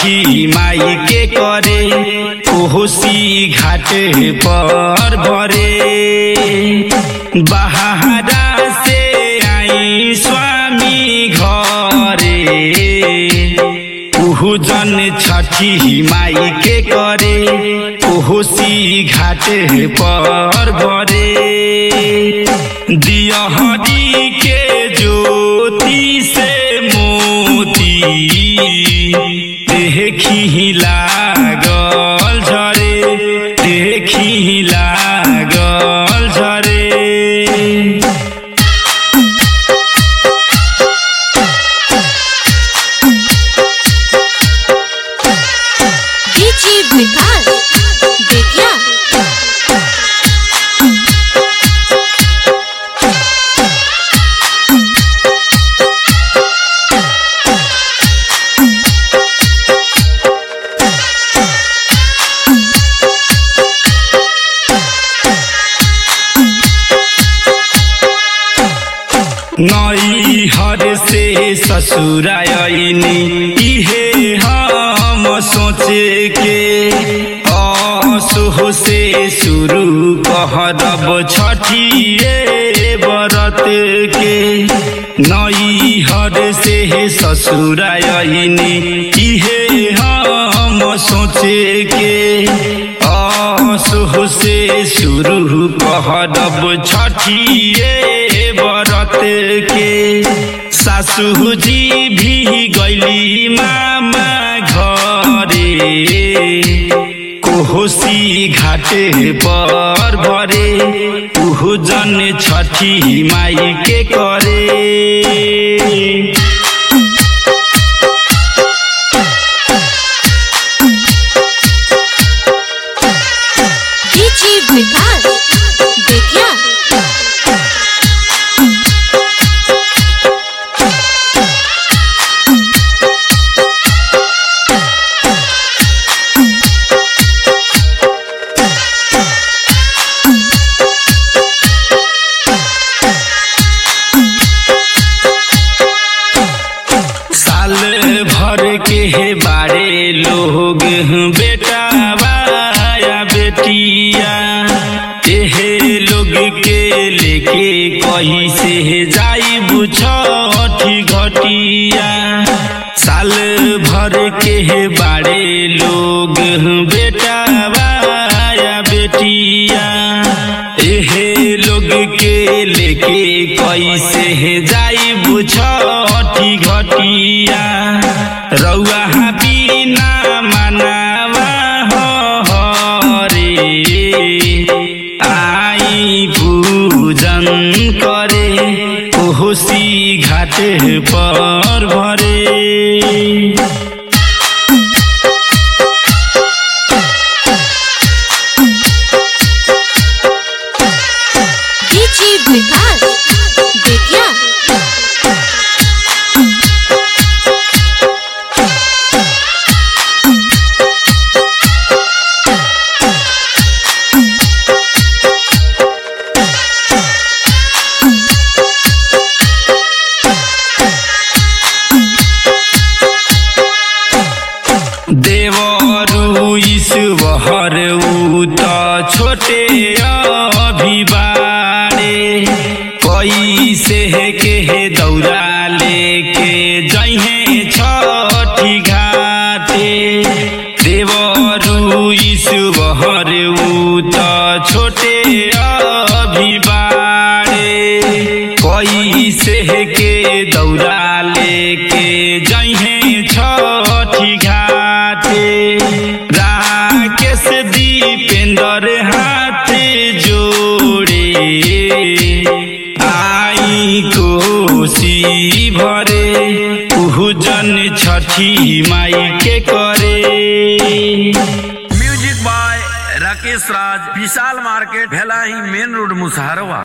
छठी माई के करे कोसी घाट पर भरे बहारा से आई स्वामी घरे उहु जन छठी माई के करे कोसी घाट पर भरे दियहरी के ज्योति से मोती देखी लागल झरे देखी लागल झरे डीजी विकास बेतिया नई हर से ससुरायनी इहे हम सोचे के असुह से शुरू कहरब छठिए बरत के नई हर से ससुरायनी इहे हम सोचे के असुह से शुरू कहरब छठिए बरत के सासु जी भी गैली मामा घरे कोसी घाटे पर भरे उहु जन छठी माई के करे डीजी विकास बेतिया साल भर के बारे लोग बेटा बाया बेटिया एहे लोग के लेके कही से जाई बुछठी घटिया साल भर के बारे लोग बेटा बाया बेटिया एहे लोग के लेके कैसे जाई बुछठी घटिया रउआ बिना मनावा हो रे आई पूजन करे कोसी घाट पर भरे डीजी विकास बेतिया देवरु ईश्वर ऊ त छोटे अभिबारे कैसे के दौरा लेके जहे छठी घाटे देवरु ईश्वर ऊ त छोटे अभिबारे कैसे के दौरा लेके जहे छठी घाटे राकेश दीपेंद्र हाथ जोड़े आई कोसी भरे उहु जन छठी माई के करे music by Rakesh Raj Vishal market Bhelahi main road Musaharwa